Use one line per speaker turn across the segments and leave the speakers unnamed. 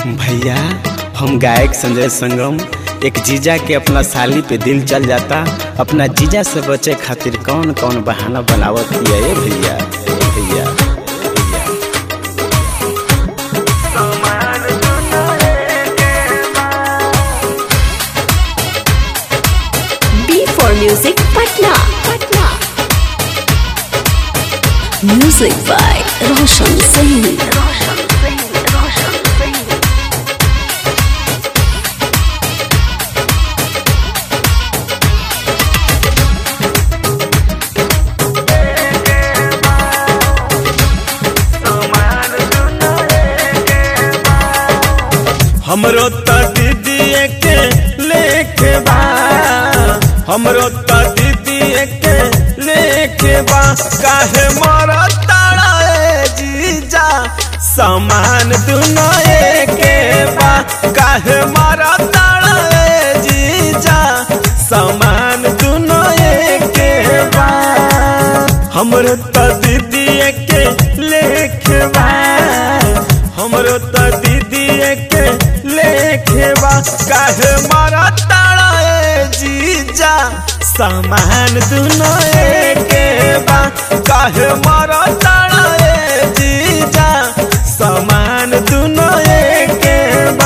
भैया हम गायक संजय संगम एक जीजा के अपना साली पे दिल चल जाता अपना जीजा से बचे खातिर कौन कौन बहाना बनावत हिया ए भैया ए भैया
B for Music Patna. Patna. Music by Roshan Singh.
हमरो त दीदी के लेके बा हमरो त दीदी के लेके बा काहे मर ताड़ा ए जीजा समान दुनो एके बा काहे मर ताड़ा ए जीजा समान दुनो एके बा हमरो त दीदी के लेके बा हमरो त दीदी के लेखे बा काहे मारा ताड़ा ए जीजा सामान दुनो एके बा काहे मारा ताड़ा ए जीजा सामान दुनो एके बा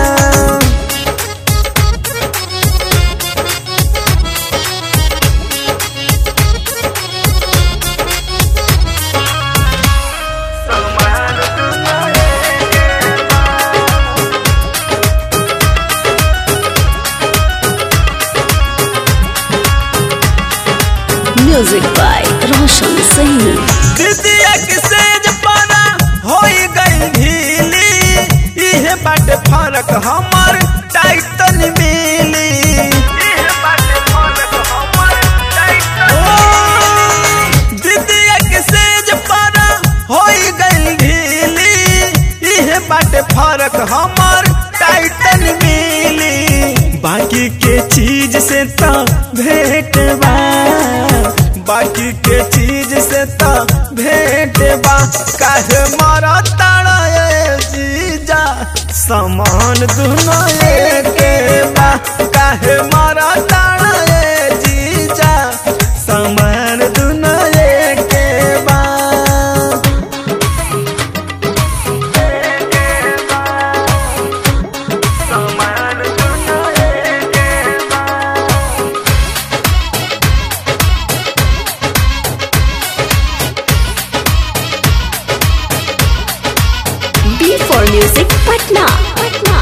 Music by Roshan Singh.
दीदिया के सेज पाना होई गई ढीली इहे बाटे फरक हमर टाइटन मिली ओ, दीदिया के सेज पाना होई गई ढीली इहे बाटे फरक हमर टाइटन मिली बाकी के चीज से तो भेंट बा बाकी के चीज से तो भेंट बा काहे मारा ताड़ा ए जीजा समान दुनो एके बा काहे मारा ताड़ा ए जीजा समान दुनो एके बा
B for Music Patna. Patna.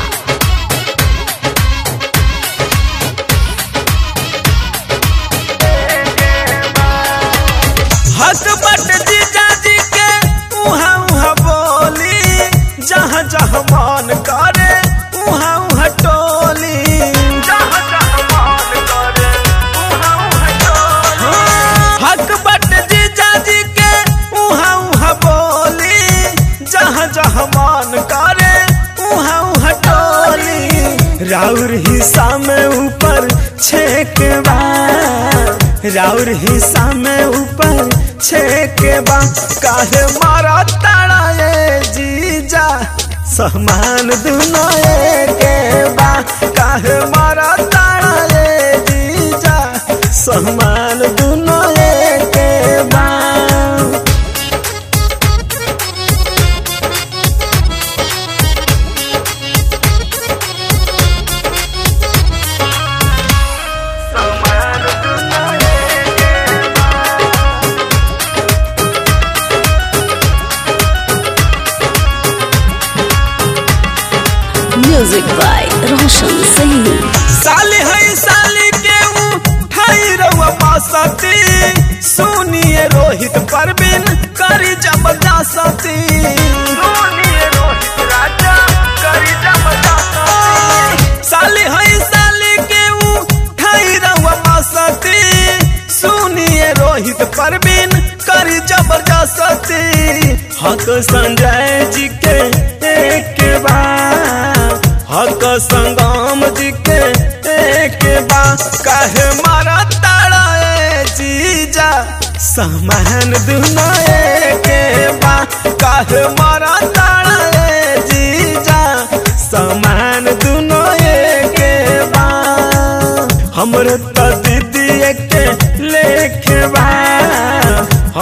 हक बट जीजा जी के उहा उहा बोली जहाँ जहाँ मन करे उहा उहा टोली जहाँ जहाँ मन करे उहा उहा टोली हक बट जीजा जी के उहा उहा बोली जहाँ जहाँ मन करे उहा उहा टोली राउर हिस्सा में ऊपर छेकबा राउर हिस्सा में ऊपर छेकबा काहे मारा ताड़ा ये जीजा समान दुनो एके बा काहे मारा ताड़ा ये जीजा समान दुनो एके बा
Music by Roshan Singh.
साली है साली के उठाई रहुआ बासती सुनिए रोहित परवीन करी जबरदस्ती सुनिए रोहित राजा करी जबरदस्ती साली है साली के उठाई रहुआ बासती सुनिए रोहित परवीन करी जबरदस्ती हक संजय जी के एक बार हक संगम जी के एक बा काहे मारा ताड़ा ए जीजा सामान दुनो एके बा काहे मारा ताड़ा ए जीजा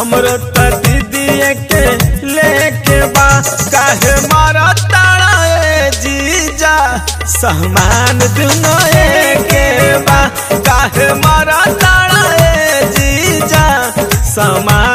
हमरो त दीदी के लेके बा काहे मारा ताड़ा ए जीजा सहमान दुनो के बा काहे मारा ताड़ा ए जीजा समान